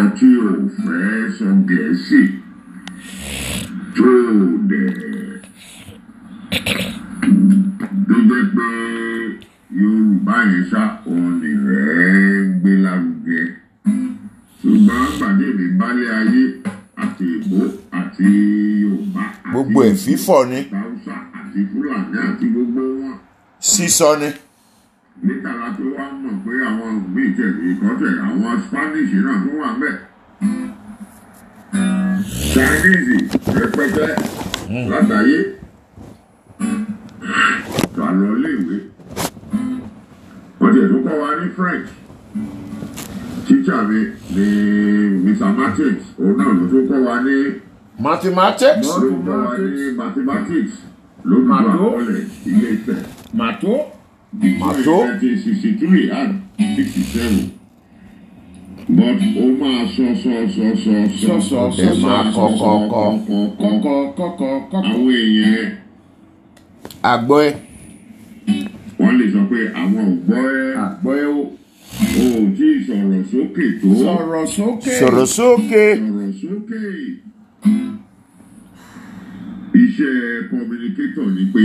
tí ò fẹ́ sọ gẹ̀ẹ́sì tó dẹ̀ tó jẹ́ pé yorùbá yẹn ṣá òun nìrẹ́ ń gbé lárugẹ ṣùgbọ́n gbàdé mi bálé ayé àti ìbò àti yorùbá àti gbogbo ẹ̀ fífọ̀ ni haúsá àti fúlàní àti gbogbo wọn sísọ ni níta la tó wá mọ̀ pé àwọn míì tẹ̀lé ìkọ́tẹ̀ àwọn spanish náà tó wà bẹ́ẹ̀. chinese rẹpẹtẹ látàyé tó a lọ léèwé wọ́n tiẹ̀ tó kọ́ wa ní french tíṣà mi ní mr martins òun náà ló tó kọ́ wa ní mathematics ló tó kọ́ wa ní mathematics lójú Màtó. àkọọ́lẹ̀ ilé ìfẹ́ màtó Màtó. nineteen sixty three and sixty seven but ó máa sọ sọ sọ sọ Sọ, sọ, sọ, ẹ máa kọ kọ kọ kọkọ kọkọ kọkọ àwọn èèyàn àgbọ̀ ẹ wọ́n lè sọ pé àwọn ò gbọ́ ẹ́ àgbọ̀ ẹ o o ò tí ì sọ̀rọ̀ sókè tó sọ̀rọ̀ sókè sọ̀rọ̀ sókè sọ̀rọ̀ sókè iṣẹ́ communicator ni pé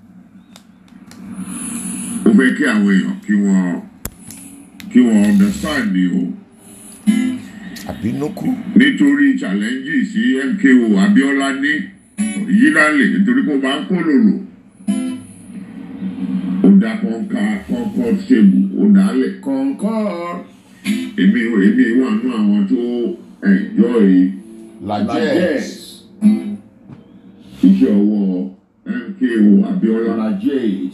ó fẹ́ kí àwọn èèyàn kí wọ́n kí wọ́n understand ni o. àbínúkú nítorí challenges sí MKO Abiola ní yílálè nítorí pé ó máa ń kó lòlò ó dá kọ́ńká kọ́ńkọ́ ṣèbù ó dálẹ̀ kọ̀ǹkọ̀ èmi èmi wà nú àwọn tó enjoy lajẹ́ iṣẹ́ ọwọ́ MKO Abiola lajes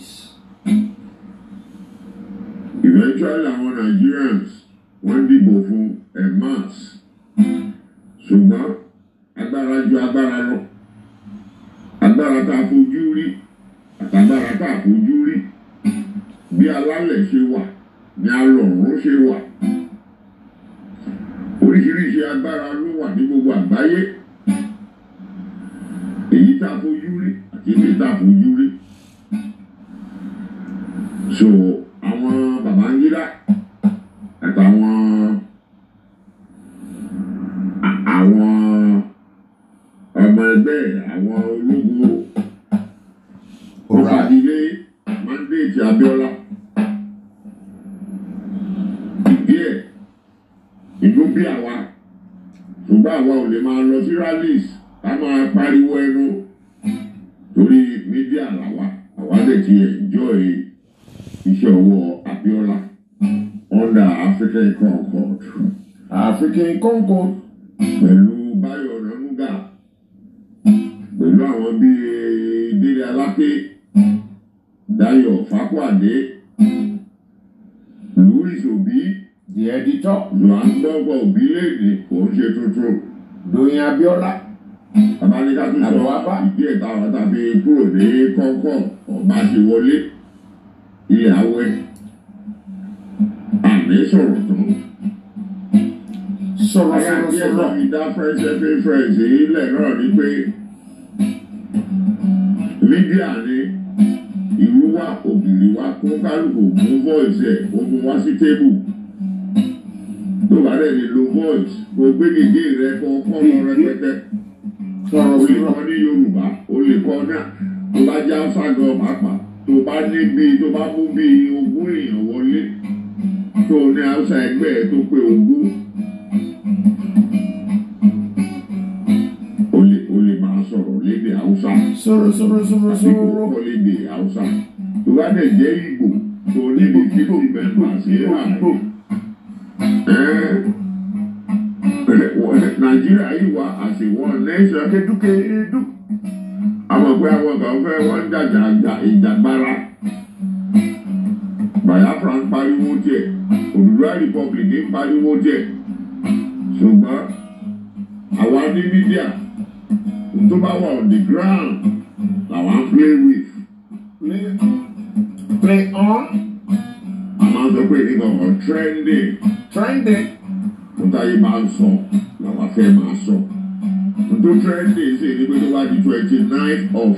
eventually àwọn Nigerians wọ́n dìbò fún en masse ṣùgbọ́n agbára ju agbára lọ agbára tá a fojú rí àtàgbára tá a fojú rí bí alálẹ̀ ṣe wà ní alọ̀run ṣe wà oríṣiríṣi agbára ló wà ní gbogbo àgbáyé èyí tá a fojú rí àti èyí tá a fojú rí so àwọn Babangida àtàwọn à- àwọn ọmọ ẹgbẹ́ àwọn ológun ó fagilé mandate Abiola ìdí ẹ̀ ìlú bí àwa ṣùgbọ́n àwa ò lè máa lọ sí rallies ká máa pariwo ẹnu torí mídíà làwa àwa lè ti enjoy iṣẹ́ ọwọ́ Abiola under African Concord african concord pẹ̀lú Báyọ̀ Ọ̀nànúgà pẹ̀lú àwọn bíi Délé Aláké Dayọ̀ Fákwàdé Louis Obi the editor Johannesburg Obilede kò ń ṣe tuntun doyin abiola babalẹ́ka tún sọ Àbúwábá. ìdí ẹ̀ táwọn tàbí kúrò ní Concord ọba ti wọlé ilẹ̀ awẹ́ àmì sọ̀rọ̀ tán. sọ̀rọ̀ Ayé sọ̀rọ̀ àti ẹ̀rọ sọ̀rọ̀ ìdá fẹ́ṣẹ́ fi fẹ́ṣẹ́ ilẹ̀ náà ni pé mídíà ni ìlú wa ògiri wa kó kálukú mú voice ẹ̀ kó mú wá sí tébù. Tó bá dẹ̀ lè lo voice kó gbé gègé rẹ kó kọ́ lọ rẹpẹtẹ. sọ̀rọ̀ O lè sọ̀rọ̀ kọ́ ní Yorùbá, o lè kọ́ náà. Tó bá já ságọ̀ pàápàá, tó bá ní bíi tó bá mú bíi ogún èèyàn wọlé. Tó ní Hausa ẹgbẹ́ ẹ tó pé ogún. o lè o lè máa sọ̀rọ̀ lédè haúsá sọ̀rọ̀ sọ̀rọ̀ sọ̀rọ̀ àbí kò sọ̀rọ̀ kọ́ lédè haúsá tó bá dẹ̀ jẹ́ ìgbò tó níbi fifty members ní àgbo. nàìjíríà yìí wá àṣewọ́n nation kédúkédú àwọn pé àwọn kan fẹ́ wọ́n ń jàjà àjà ìjàgbára Biafra ń pariwo tiẹ̀ Odùduwà republic ń pariwo tiẹ̀ ṣùgbọ́n àwa ní mídíà tó bá wà on the ground làwọn ń play with play play on a máa ń sọ pé nǹkan kan trending trending tó táyé máa ń sọ làwọn fẹ́ máa sọ tó trending sí ni pé tó bá di twenty nine of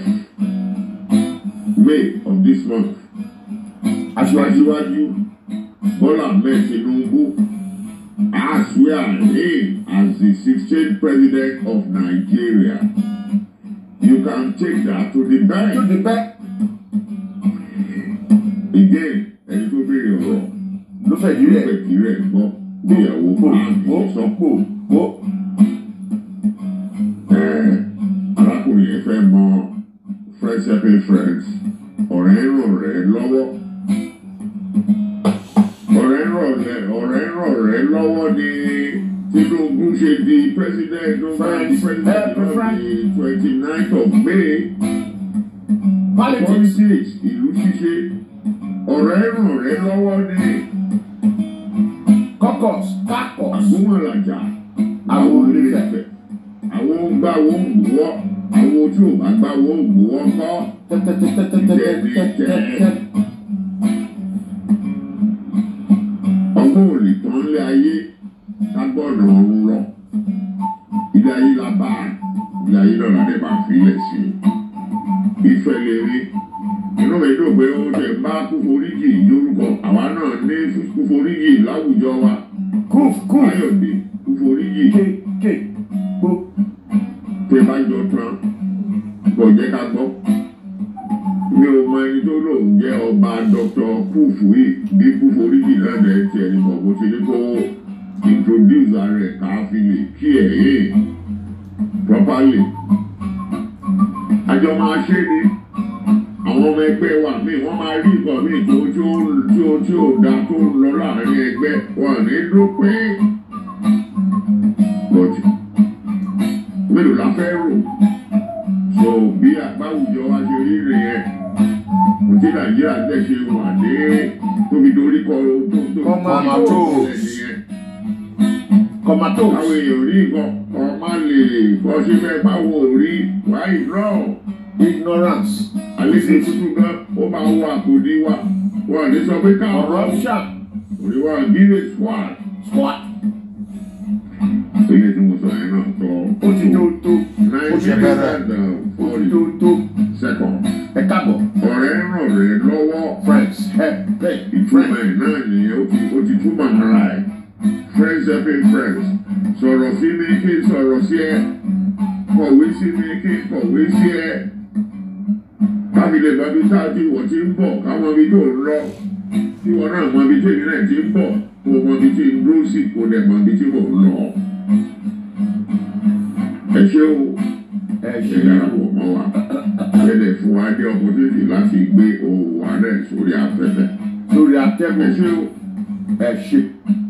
May of this month aṣíwájú aṣíwájú Bọ́lá Ahmed Tinubu I swear him as the 16th president of Nigeria. You can take that to the To bank. the back. Again, ẹni tó béèrè ọ̀rọ̀ Ló fẹ́ yí yóò rẹ̀. fẹ́ kí rẹ̀ gbọ́ bí ìyàwó Pò àmì pò sọ pò pò. ẹ̀ arákùnrin yẹn fẹ́ mọ friends helping friends ọ̀rẹ́ ń ràn rẹ̀ lọ́wọ́ ọ̀rẹ́ ń ràn rẹ̀ ọ̀rẹ́ ń ràn rẹ̀ lọ́wọ́ ni Tinubu ṣe di president ló máa di Friends president helping lọ di twenty ninth of May Politics. politics ìlú ṣíṣe ọ̀rẹ́ ń ràn rẹ̀ lọ́wọ́ ni Caucus. Caucus. àgbọ̀mọ̀làjà Àwọn àwọn onífẹ̀. onífẹ̀ àwọn gbà wọ́n gbowó àwọn tí ò bá gbà wọ́n gbowó kọ́. Tẹ́tẹ́tẹ́tẹ́tẹ́tẹ́tẹ́. ọgbọ́n ò lè tán lé ayé lágbọ́nà ọ̀run lọ. ilé ayé la bá a ilé ayé náà la dẹ̀ bá filẹ̀ sí i. ìfẹ́ lè rí inú mi dùn pé ó tẹ̀ bá kúforíjì lórúkọ àwa náà ní kúforíjì láwùjọ wa. Kúf kúf. Káyọ̀dé kúforíjì Ké ké gbó. pé bá jọ tán kò jẹ́ ká gbọ́. mi ò mọ ẹni tó lòun jẹ́ ọba dr kúfù yìí bí kúforíjì náà dẹ̀ tiẹ̀ ní bọ̀ bó ti ní kó introduce ara ẹ̀ ká fi lè kí ẹ̀ yé properly. àjọ máa ṣe ni àwọn ọmọ ẹgbẹ́ wa míì wọ́n máa rí nǹkan míì tó tí ó tí ó tí ó da tó ń lọ láàrin ẹgbẹ́ wọn ní dúpẹ́. but mélòó la fẹ́ rò so bí àgbáwùjọ wa ṣe rí rè yẹn kò tí nàìjíríà tẹ̀ ṣe wà ní tóbi dorí kọ tó tó Comatose. nìyẹn Comatose. àwọn èèyàn rí nǹkan kan má lè bọ́ sí fẹ́ báwo rí wáyé náà Ignorance. àlejò tuntun gan ó máa wọ àkòdí wa wọn ní sọ pé káwọn Corruption. òní wa gíre squad Squat. ilé tí mo sọ yẹn náà tọ́ Ó ti tó tó. nine ṣe minutes bẹ̀rẹ̀. and uh, Ó ti forty tó tó. seconds Ẹ káàbọ̀. ọ̀rẹ́ ràn rẹ̀ lọ́wọ́. Friends. Help. Help. ìtumọ̀ ẹ̀ náà nìyẹn ó ti ó ti túmọ̀ ara ẹ̀ friends helping friends sọ̀rọ̀ sí mi kí n sọ̀rọ̀ sí ẹ kọ̀wé sí mi kí n kọ̀wé sí ẹ kábílẹ̀ bàbí táàtì wọ́n ti ń bọ̀ káwọn ibi tó ń lọ tí wọn náà mọ ibi tí èmi náà ti ń bọ̀ kó mọ ibi tí ń dúró sí kó dẹ̀ mọ ibi tí mò ń lọ. ẹ ṣé o Ẹ ẹ ṣe darapọ̀ mọ́ wa ẹ lè fún wa ní opportunity láti gbé ohùn wa náà sórí afẹ́fẹ́ lórí ẹ atẹ́gùn. ṣé o. Ẹ ṣe.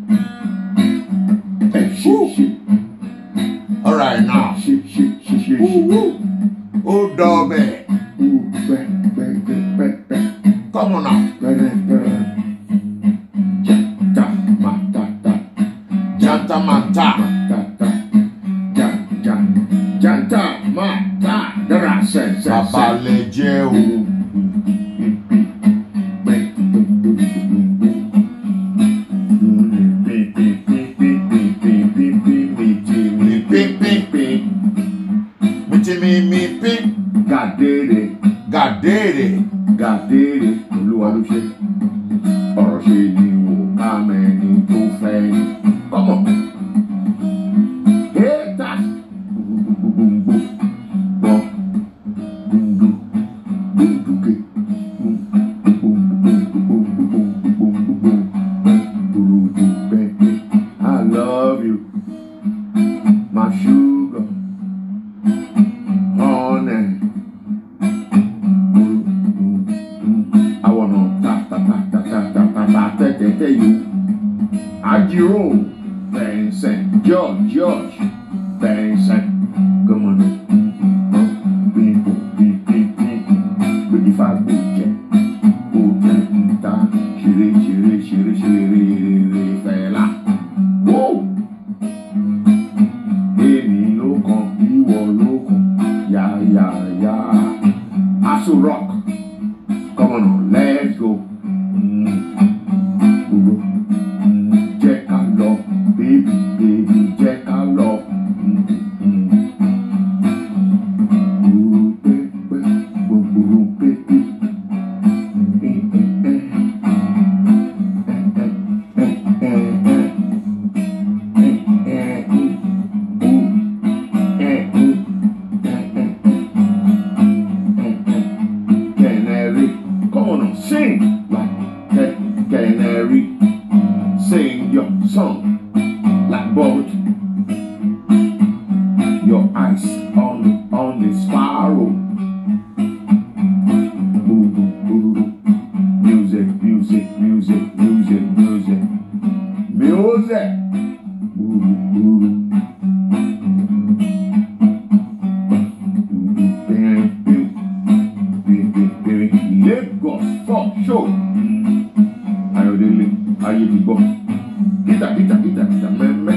Ẹ ṣe ṣe All right now. ṣe ṣe ṣe ṣe ṣe. Ó dọ̀bẹ̀. Ó pẹ́ pẹ́ pẹ́ pẹ́ pẹ́ Come on now. pẹ́rẹ́ pẹ́rẹ́. Jata ma ta ta Janta manta. ta ta ja ja jata ma ta dara sẹ sẹ sẹ. Bàbá lè jẹ́ o. Mìtì mi mi pín. Gàdéèrè Gàdéèrè. gàdéèrè olúwa ló ṣe ọ̀rọ̀ ṣe ni wò ká mẹ́ni tó fẹ́ ni. Kọ́mọ̀. Hétà. Gbogbogbò gbọ́ gbòǹdò gbòǹdùkè gbòǹdùgbòǹdùgbòǹdùgbòǹdùgbòǹdùgbòǹdù bẹ́ẹ̀ I love you my sugar honey. I wanna ta ta ta ta ta ta ta ta ta ta ta you. Ajiro, Vincent, George, George, Vincent, come on. People, people, people, but if I go check, go check, ta, shiri, shiri, shiri, shiri, shiri, fela. Whoa! Èmi ló kàn, ìwọ ló kàn, yá, yá, yá. Aso rock. Come on, let's go. Mm. Gbogbo. Mm. Jẹ́ ká lọ, baby, baby, jẹ́ ká lọ. Mm. Mm. Lagos for show. Ayọ̀délé ayé ti gbọ́. Gíta gíta gíta gíta mẹ́mẹ́.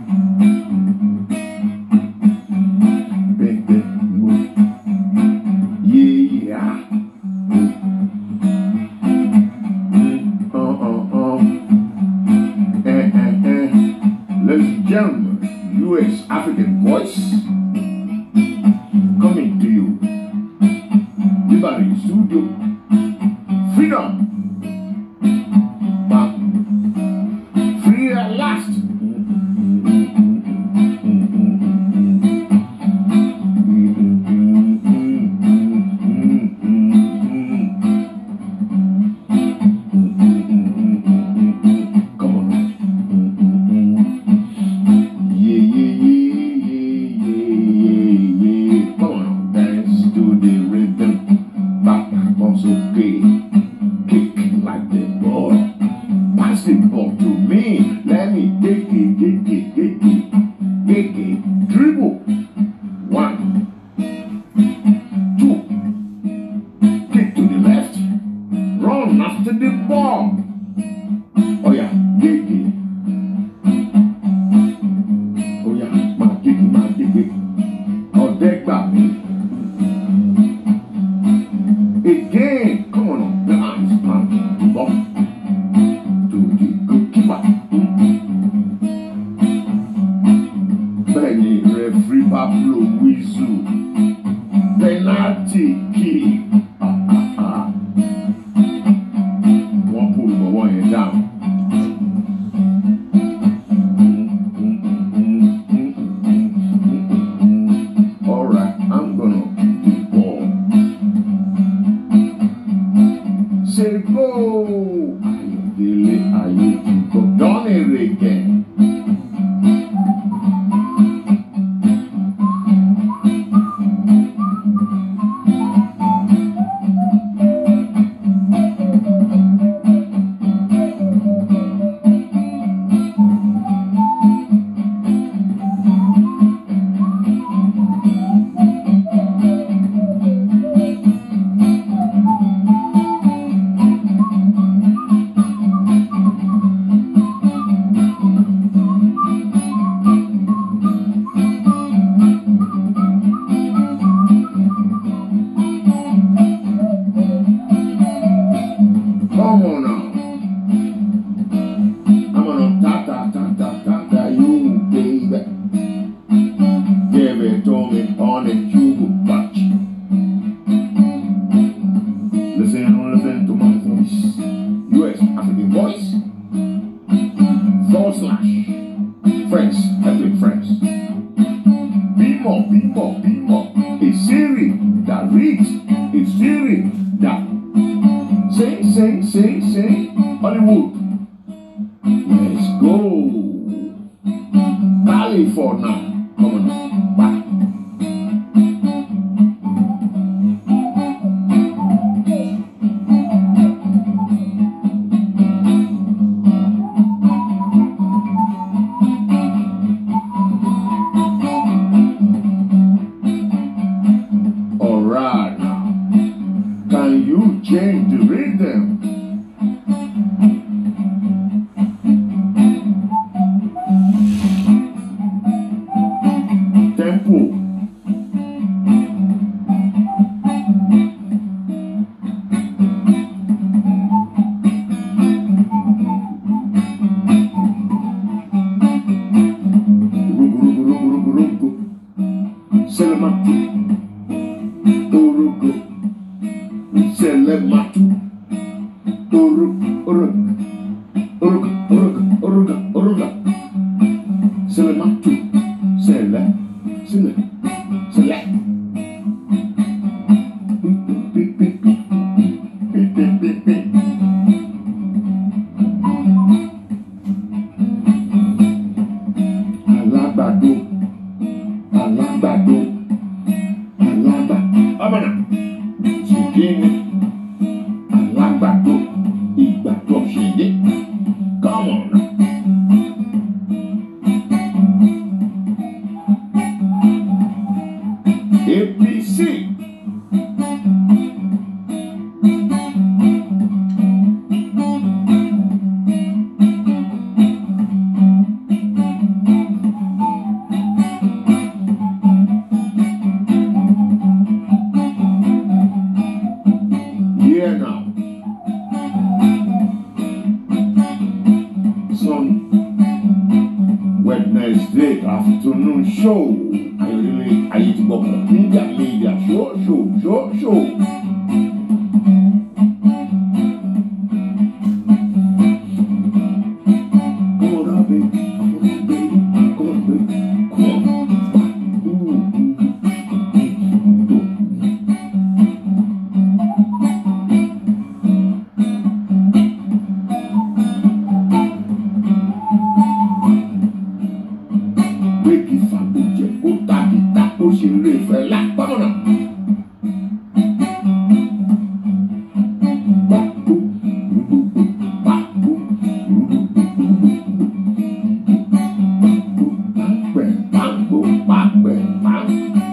Bẹ́ẹ̀ mo yéèyà. Uh, uh, uh. Eh, eh, eh. Ladies and gentlemen, US African voice coming to you. Liberty Studio. Freedom. But free at last. Come on. Yeah, yeah, yeah, yeah, yeah, yeah. Come on, dance to the rhythm. Back on so okay. Kick like the ball. Pass the ball to me. Let me take it, take it, take it. Take it. Dribble. One. Two. Kick to the left. Run after the ball. Oh yeah, take it. Oh yeah, máa kéde máa kéde. Ọ̀dẹ́ gbà mí. Again, come on, the hands man, ball to the goalkeeper. Bẹ́ẹ̀ni referee bá blow whistle. Penalty kick. Ah, ah, ah. Wọ́n pull bọ̀wọ́ yẹn down. Alright, I'm gonna kick the ball. Say go! Ayọ̀délé ayé ti kọ́. Done it again. Come on now. I'm gonna ta ta ta ta ta ta you baby. Give it to me on it you will touch. Listen, listen to my voice. US African voice. Forward slash. Friends, ethnic friends. Be more, be more, be more. A Siri that reads. A Siri that Sing, sing, sing, sing. Hollywood. Let's go. California. Come on. Back. Alright now. Can you change the rhythm? Tempo. Rugu, rugu, rugu, rugu, rugu. Selematu. Urugu. Selematu. Urug, urug. Urug, urug, uruga, uruga. Selematu. Sele. Sele. Sele. Pi, pi, pi. Pi, pi, pi, pi. Alágbàdo. Alágbàdo. Alágbàdo. Ọmọnà. Ṣèdíni. Alágbàdo. Ìgbàdo ṣèdí. Come on. APC. Yeah now. Some Wednesday afternoon show. I really, I need to go for media, media, show, show, show, show. Come on now, baby. Come on, baby. Come on, baby. Come on. Ooh, ooh, ooh. pé kí fàgbọ́jẹ kó tàbí tako ṣe lè fẹ́ lápámọ́nà. Pàkó rúgbògbò pàkó rúgbògbò pàkó pàpẹ́ pàkó pàpẹ́ pàkó.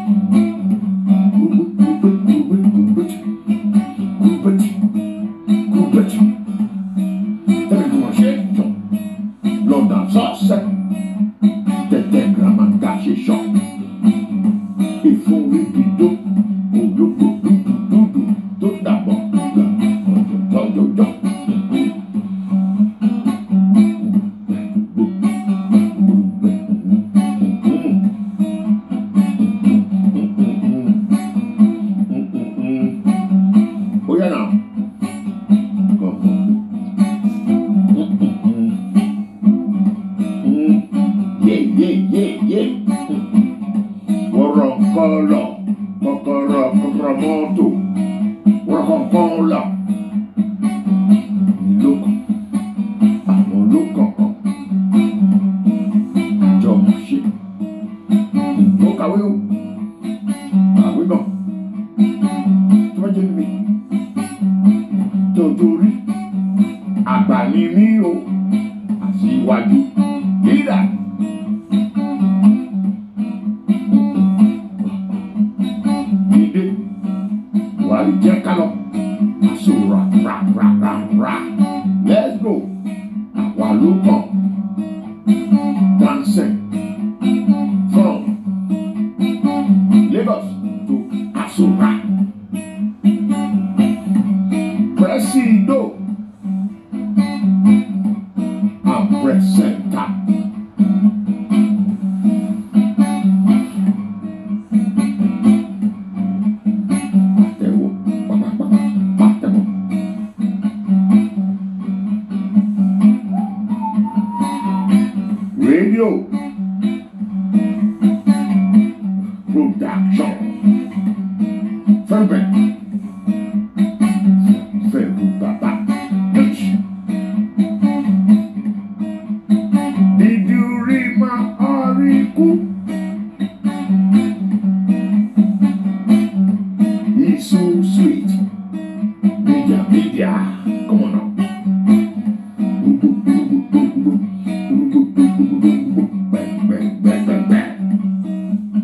Lọ́dà sọ́ọ̀sẹ̀ tetegramanga ṣiṣọ ìforíbidó olóko dúdúdúdú tó dàbọ̀ gbà ọ̀jọ̀jọ̀jọ̀. Oya now. Come on. Yeah, yeah, yeah, yeah. Wọ́rọ̀ kọ́lọ̀ kọ́kọ́rọ́ kọ́kọ́rọ́ mọ́tò wọ́rọ̀ kọ́lọ̀ lókàn àwọn lókàn kan àjọ mọ̀ ṣe. Mo kàwé o, kàwé gan. Tí wọ́n jẹ́ mi, tọ́jú orí, àgbà ni mí o, àṣìwájú, lídà. Dìde, wàá jẹ́ kálọ̀, àṣọ ra ra ra ra ra. Let's go, àwa ló kàn. Dancing from Lagos to Asura. Presido and presenta. Pàtẹ́wọ́, pàpàpàpà, pàtẹ́wọ́. Radio production. Fervent. Fervent Baba. H. Did you read my article? He's so sweet. Media, media. Come on now. Bang, bang, bang, bang, bang.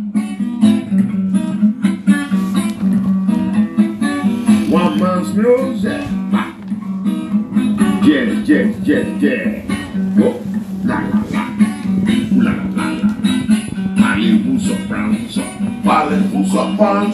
One man's music. Ah. Yeah, yeah, yeah, yeah. Oh, la la la. La la la la. Parlez-vous soprano, parlez-vous soprano.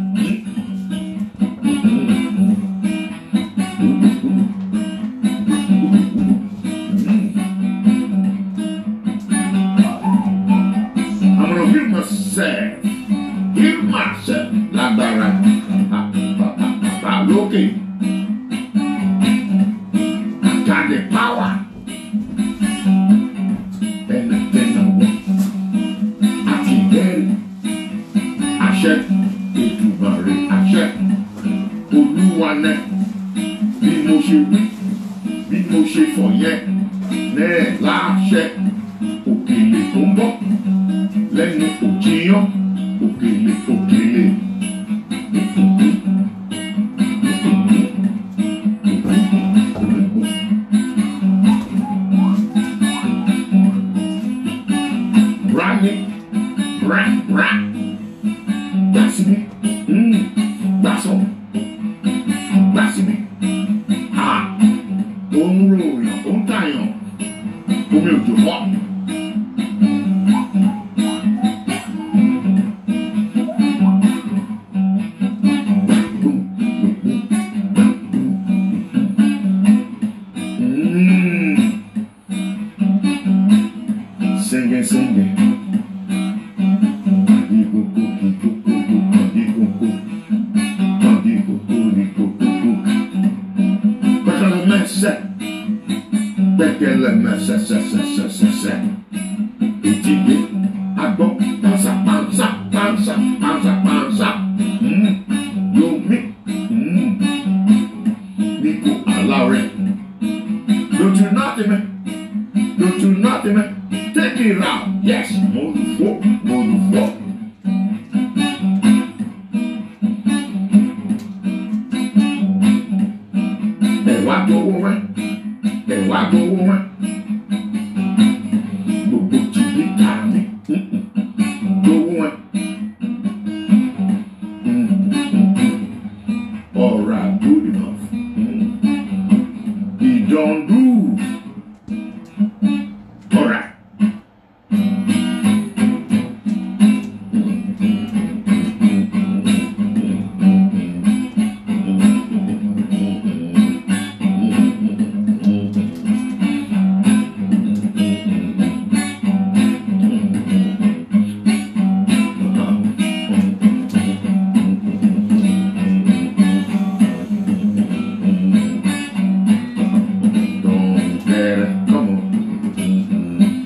I'm gonna heal myself. Heal myself. Lágbára. Ah, ah, ah, ah, Lókè. I got the power. Bẹ́ẹ̀ni bẹ́ẹ̀ni wọ̀. Àti bẹ́ẹ̀ni. Àṣẹ. Ètùbàrẹ̀ àṣẹ. Olúwa nẹ. Bí mo ṣe wí. Bí mo ṣe fọ̀ yẹn. Nẹ́ẹ̀ láṣẹ. Òkèlè tó ń bọ̀ lẹ́nu òjìyàn òkèlè òkèlè. Rani, ra, ra, dasibi, ẹlẹmẹsẹsẹsẹsẹsẹ ìdílé agbọ pansa pansa pansa pansa pansa mm, yomi mm, niko alawrẹ lótú náàtì mẹ lótú náàtì mẹ take it out yes mo lù fọ mo lù fọ. ẹ̀wá gbowó wẹ́ ẹ̀wá gbowó wẹ́ gbogbo jìbì tààmì gbowó wẹ́. Alright, good enough. He don't do. Alright. Don't get it. Come on.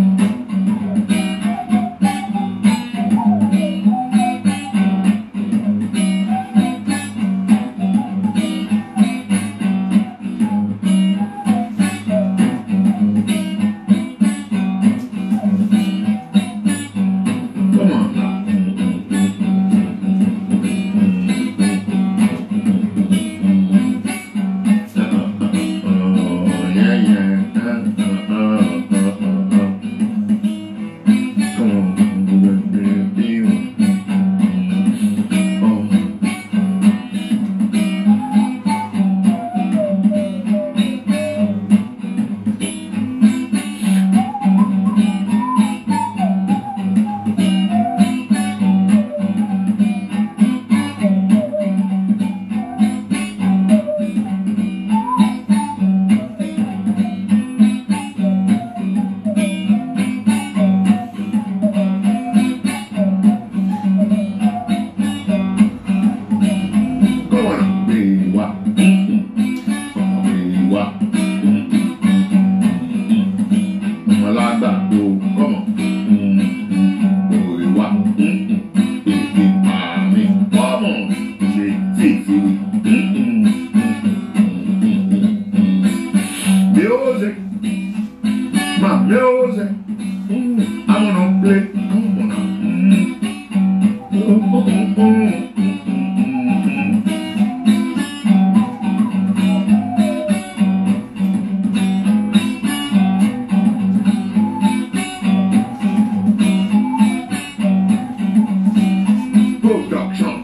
Come on now. Oh, yeah, yeah. Come on. Oh. Come on, be what? Be what? Malagbado, come on. Be what? Èdè àmì, come on. Ṣé fífi? Music, my music. I wanna play. I wanna. Production.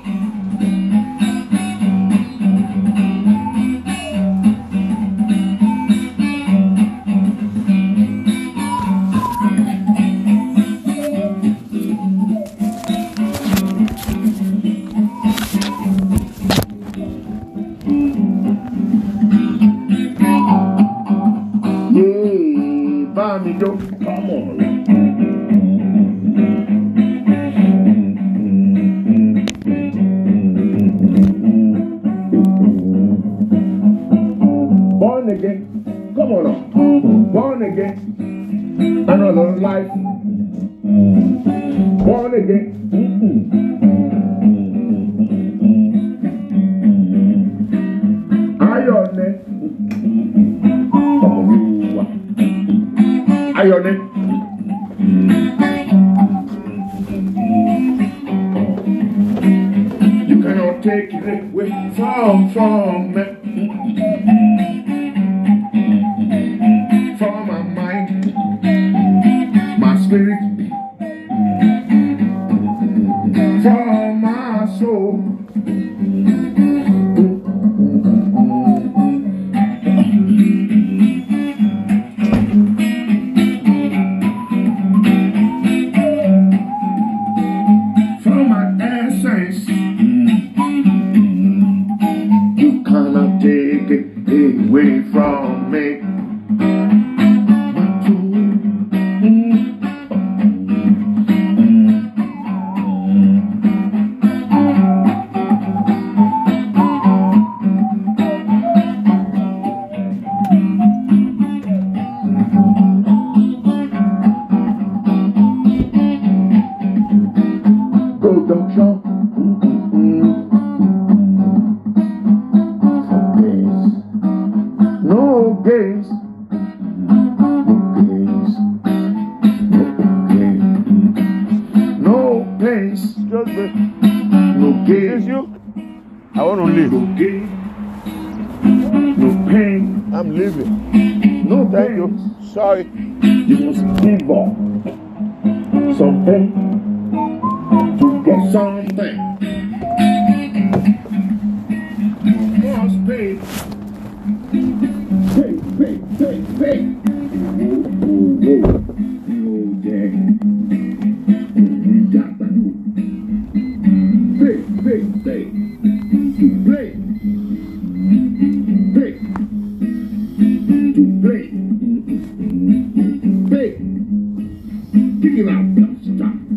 Yay, bá mi jó. Come on. Born again. Come on now. Born again. Another life. Born again. Ayọ̀nẹ́. Ọmọlúwa. Ayọ̀nẹ́. You cannot take it away from, from me. From my mind, my spirit, from my soul. From my essence, you cannot take it away from me. My soul. gains, Just me. no Is gain, you? I want to leave. no gain, no pain, I'm leaving. no Thank pain. you. Sorry. You must give up something to get something. You must pay. Pay, pay, pay, pay. Whoa, whoa, whoa. Oh, yeah. Mm, yeah, but you. Pay, pay, pay. To play. Pay. To play. Pay. Kick it out, stop.